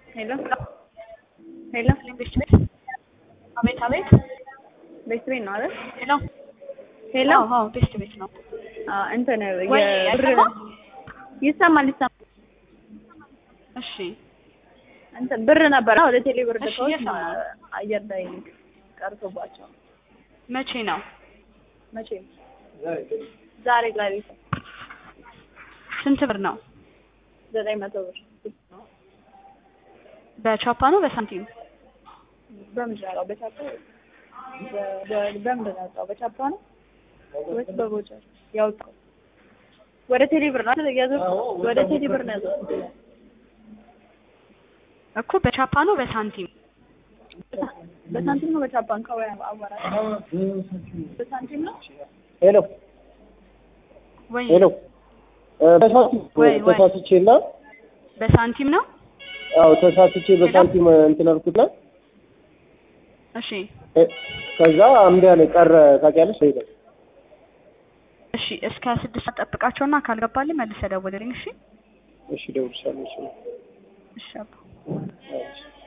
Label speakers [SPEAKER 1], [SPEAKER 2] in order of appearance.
[SPEAKER 1] ሄሎ ሄሎ
[SPEAKER 2] ቤት ቤት አቤት አቤት
[SPEAKER 1] ቤት ቤት ነው አይደል?
[SPEAKER 2] ሄሎ
[SPEAKER 1] ሄሎ
[SPEAKER 2] አዎ አዎ ቤት ቤት ነው
[SPEAKER 1] አዎ እንትን
[SPEAKER 2] ወይ
[SPEAKER 1] የብር
[SPEAKER 2] አይሰማም?
[SPEAKER 1] ይሰማል ይሰማል።
[SPEAKER 2] እሺ
[SPEAKER 1] እንትን ብር ነበር ወደ ቴሌ ብር
[SPEAKER 2] እሺ፣
[SPEAKER 1] ልከውት
[SPEAKER 2] እየሰማሁ ነው።
[SPEAKER 1] አየር ላይ ቀርቶባቸው
[SPEAKER 2] መቼ ነው
[SPEAKER 1] መቼ ዛሬ ዛሬ
[SPEAKER 2] ስንት ብር ነው
[SPEAKER 1] ዘጠኝ መቶ ብር
[SPEAKER 2] በቻፓ ነው በሳንቲም
[SPEAKER 1] በምንድን ነው ያወጣው? በቻፓ በ- በ- በምንድን ነው ያወጣው? በቻፓ ነው ወይስ በቦቸር ያወጣው? ወደ ቴሌ ብር ነው አይደል ያዘው? ወደ ቴሌ ብር ነው ያዘው።
[SPEAKER 2] እኮ በቻፓ ነው በሳንቲም
[SPEAKER 1] በሳንቲም ነው በቻፓ እንካው አዋራ በሳንቲም ነው
[SPEAKER 3] ሄሎ
[SPEAKER 2] ወይ
[SPEAKER 3] ሄሎ እ ተሳስቼ
[SPEAKER 2] ወይ ወይ።
[SPEAKER 3] ተሳስቼ እና
[SPEAKER 2] በሳንቲም ነው
[SPEAKER 3] አዎ ተሳስቼ በሳንቲም እንትን አልኩትና
[SPEAKER 2] እሺ
[SPEAKER 3] እ ከዛ አምዳ ላይ ቀረ ታውቂያለሽ ሄደ
[SPEAKER 2] እሺ እስከ ስድስት ሰዓት ጠብቃቸውና ካልገባልኝ መልሰህ ደውልልኝ እሺ
[SPEAKER 3] እሺ ደውልሻለሁ እሺ
[SPEAKER 2] እሺ አባ
[SPEAKER 3] እሺ